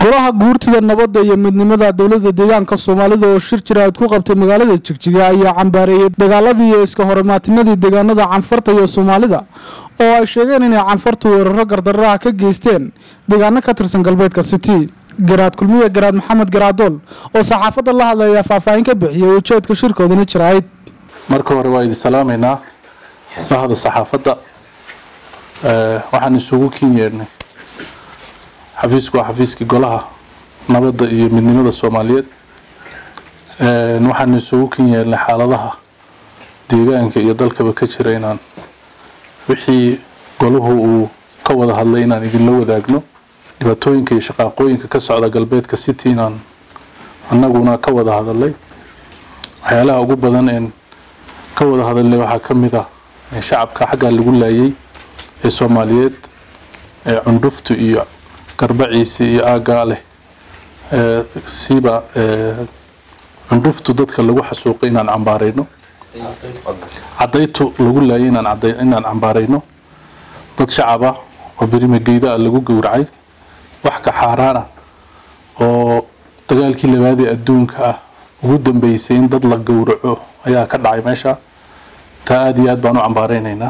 golaha guurtida nabadda iyo midnimada dowladda deegaanka soomaalida oo shir jiraad ku qabtay magaalada jigjiga ayaa cambaareeyey dagaaladii iyo iska horimaatinadii deegaanada canfarta iyo soomaalida oo ay sheegeen inay canfartu weeraro gardarraha ka geysteen deegaano ka tirsan galbeedka city garaad kulmiye garaad maxamed garaadool oo saxaafadda la hadlaya faahfaahin ka bixiyay ujeedka shirkoodana jirayd marka hore waa idin salaamaynaa bahda saxaafadda waxaan isugu kin yeernay xafiisku waa xafiiskii golaha nabadda iyo midnimada soomaaliyeed waxaan isugu kin yeernay xaaladaha deegaanka iyo dalkaba ka jira inaan wixii golahu uu ka wada hadlay inaan idinla wadaagno dhibaatooyinka iyo shaqaaqooyinka ka socda galbeedka city inaan annaguna ka wada hadalay waxyaalaha ugu badan een ka wada hadalnay waxaa ka mid ah shacabka xaggaa lagu laayay ee soomaaliyeed ee cundhuftu iyo garbaciisi iyo aaggaa leh siba cundhuftu dadka lagu xasuuqay inaan cambaarayno cadaytu lagu laayay inaan cambaarayno dad shacaba oo berimageyda ah lagu gowracay wax ka xaaraan ah oo dagaalkii labaadee adduunka ah ugu dambeysay in dad la gowraco ayaa ka dhacay meesha taa aada iyo aad baan u cambaaraynaynaa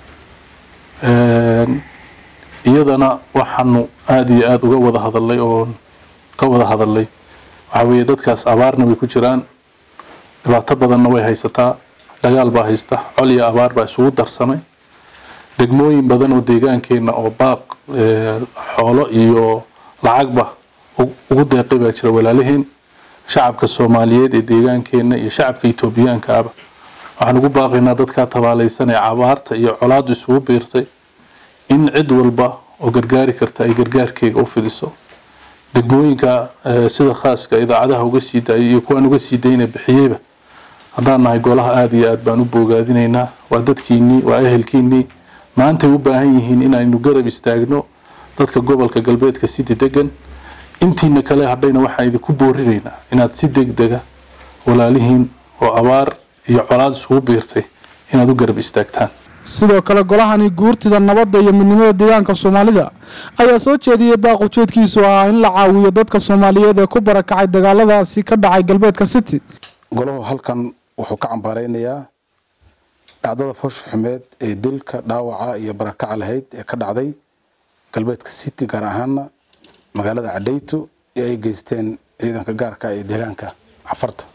iyadana waxaanu aada iyo aada uga wada hadalay oo ka wada hadalay waxaa weeye dadkaas abaarna way ku jiraan dhibaato badanna way haysataa dagaal baa haysta col iyo abaar baa isugu darsamay degmooyin badan oo deegaankeenna oo baaq xoolo iyo lacagba ugu deeqay baa jira walaalaheen shacabka soomaaliyeed ee deegaankeenna iyo shacabka etoobiyaanka aba waxaan ugu baaqaynaa dadkaa tabaalaysan ee abaarta iyo colaadu isugu biirtay in cid walba oo gargaari karta ay gargaarkeega u fidiso degmooyinka sida khaaska idaacadaha uga sii daayay iyo kuwaan uga sii dayna bixiyeyba haddaan nahay golaha aada iyo aad baan u boogaadinaynaa waa dadkiinnii waa ehelkiinnii maantay u baahan yihiin inaynu garab istaagno dadka gobolka galbeedka city degan intiina kale hadhayna waxaan idinku boorinaynaa inaad si degdega walaalihiin oo abaar iyo colaad isugu biirtay inaad u garab istaagtaan sidoo kale golahani guurtida nabadda iyo midnimada deegaanka soomaalida ayaa soo jeediyey baaq ujeedkiisu ahaa in la caawiyo dadka soomaaliyeed ee ku barakacay dagaaladaasi ka dhacay galbeedka city golahu halkan wuxuu ka cambaaraynayaa dhacdada foosha xumeed ee dilka dhaawaca iyo barakaca lahayd ee ka dhacday galbeedka city gaar ahaana magaalada cadhayto ee ay geysteen ciidanka gaarka ee deegaanka cafarta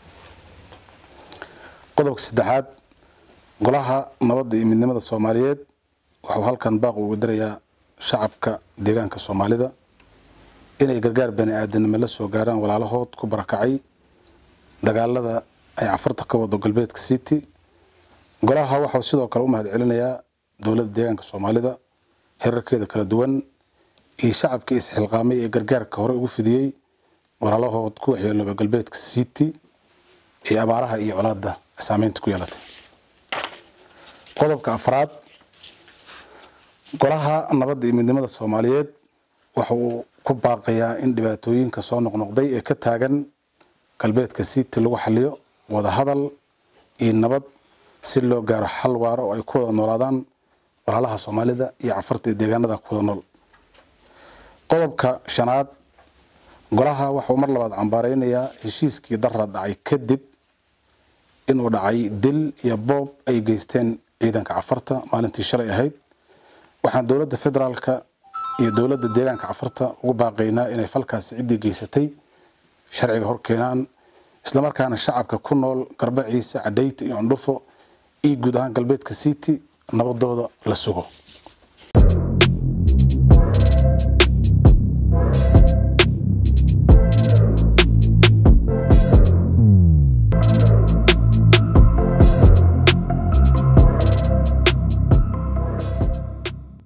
qodobka saddexaad golaha nabadda iyo midnimada soomaaliyeed wuxuu halkan baaq ugu dirayaa shacabka deegaanka soomaalida inay gargaar bani aadanimo la soo gaaraan walaalahood ku barakacay dagaalada ay cafarta ka wado galbeedka city golaha waxau sidoo kale u mahad celinayaa dowladda deegaanka soomaalida herarkeeda kala duwan iyo shacabkii isxilqaamay ee gargaarka hore ugu fidiyey walaalahood ku waxyeelooba galbeedka city ee abaaraha iyo colaada saameynta ku yeelatay qodobka afraad golaha nabadda iyo midnimada soomaaliyeed waxa uu ku baaqayaa in dhibaatooyinka soo noqnoqday ee ka taagan galbeedka city lagu xaliyo wada hadal iyo nabad si loo gaaro xal waaro oo ay ku wada noolaadaan walaalaha soomaalida iyo cafarta ee deegaanada ku wada nool qodobka shanaad golaha waxauu mar labaad cambaaraynayaa heshiiskii darra dhacay kadib inuu dhacay dil iyo boob ay geysteen ciidanka cafarta maalintii shalay ahayd waxaan dowladda federaalka iyo dowladda deegaanka cafarta ugu baaqaynaa inay falkaasi ciddii geysatay sharciga hor keenaan islamarkaana shacabka ku nool garbaciisa cadhayta iyo cundhufo iyo guud ahaan galbeedka city nabadooda la sugo